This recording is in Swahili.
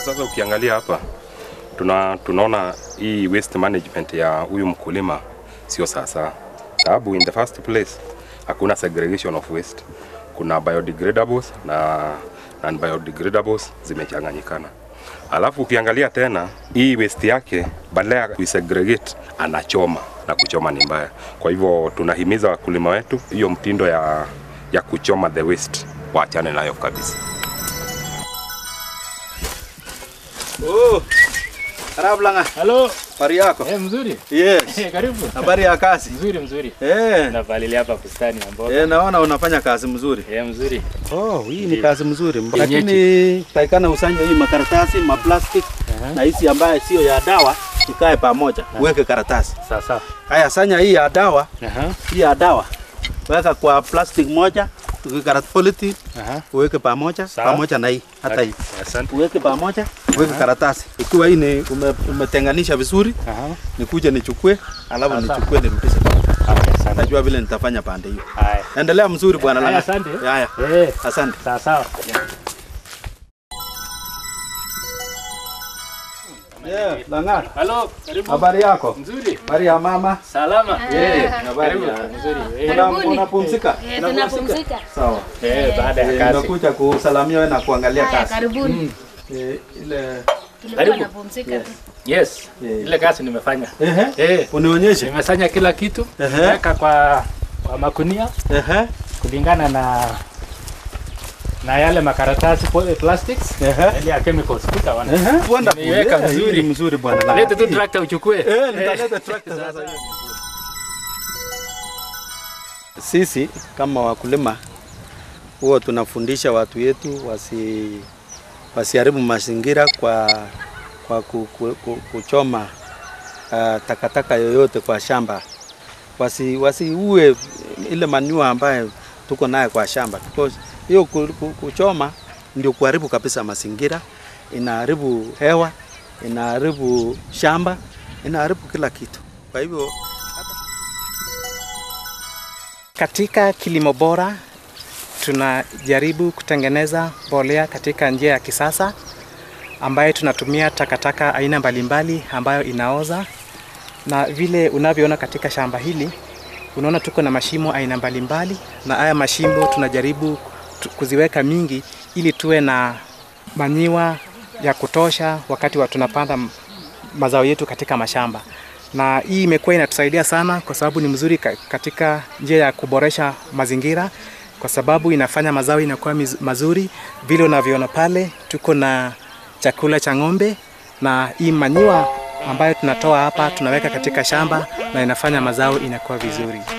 Sasa ukiangalia hapa tuna, tunaona hii waste management ya huyu mkulima sio sasa, sababu in the first place hakuna segregation of waste. Kuna biodegradables na non biodegradables zimechanganyikana. Alafu ukiangalia tena hii waste yake badala ya kuisegregate anachoma na kuchoma ni mbaya. Kwa hivyo tunahimiza wakulima wetu hiyo mtindo ya, ya kuchoma the waste waachane nayo kabisa. Oh. Karibu Langa. Halo. Habari yako? Eh, mzuri. Yes. Eh, karibu. Habari ya kazi? Mzuri mzuri. Eh. Navalilia hapa bustani ya mboga. Eh, naona unafanya kazi mzuri. Eh, mzuri. Oh, hii ni kazi mzuri. Yenyeji. Lakini taikana usanye hii makaratasi, maplastic na hizi ambaye sio ya dawa ikae pamoja. Uweke karatasi. Sawa sawa. Haya, sanya hii ya dawa, Aha. hii ya dawa. Weka kwa plastic moja, tukikarat polythene, Aha. uweke pamoja, Sawa. pamoja na hii hata hii. Asante. Uweke pamoja, uweke karatasi. Ikiwa hii ni ume, umetenganisha vizuri, Aha. nikuje nichukue, alafu Sawa, sawa. nichukue nirudishe. Haya, asante. Najua vile nitafanya pande hiyo. Haya. Endelea mzuri bwana Haya, Langa. asante. Haya, Eh, asante. sawa sawa. Yeah, Langa. Halo, karibu. Habari yako? Mzuri. Habari ya mama? Salama. Eh, habari Karibu. ya. Mzuri. Eh, Una- Karibuni. Unapumzika? Eh, tunapumzika. Sawa. eh, baada Eh, ya kazi. Nimekuja kusalamia wewe na kuangalia Haya, kazi. karibuni. Eh, ile Tulikuwa Karibu. napumzika tu. Yes. Eh. Ile kazi nimefanya. Ehe. Eh, Unionyeshe. nimefanya kila kitu. Ehe. Weka kwa kwa makunia Ehe. kulingana na na yale makaratasi po- plastics Ehe. ile ya chemicals utaona. Ehe. Wonderful. Nimeiweka Yeah, hii vizuri. ni mzuri bwana Langa. Lete tu tractor uchukue. Eh, nitaleta tractor sasa hiyo. Sisi kama wakulima huwa tunafundisha watu wetu wasi wasiharibu mazingira kwa kwa ku, ku, ku, kuchoma uh, takataka yoyote kwa shamba. Wasi wasiue ile manure ambayo tuko naye kwa shamba because hiyo ku, ku, kuchoma ndio kuharibu kabisa mazingira, inaharibu hewa, inaharibu shamba, inaharibu kila kitu. Kwa hivyo Katika kilimo bora tunajaribu kutengeneza mbolea katika njia ya kisasa ambayo tunatumia takataka aina mbalimbali ambayo inaoza, na vile unavyoona katika shamba hili, unaona tuko na mashimo aina mbalimbali, na haya mashimo tunajaribu tu- kuziweka mingi ili tuwe na manyiwa ya kutosha wakati wa tunapanda m- mazao yetu katika mashamba na hii imekuwa inatusaidia sana kwa sababu ni mzuri ka- katika njia ya kuboresha mazingira kwa sababu inafanya mazao inakuwa miz- mazuri vile unavyoona pale tuko na chakula cha ng'ombe na hii manyiwa ambayo tunatoa hapa tunaweka katika shamba na inafanya mazao inakuwa vizuri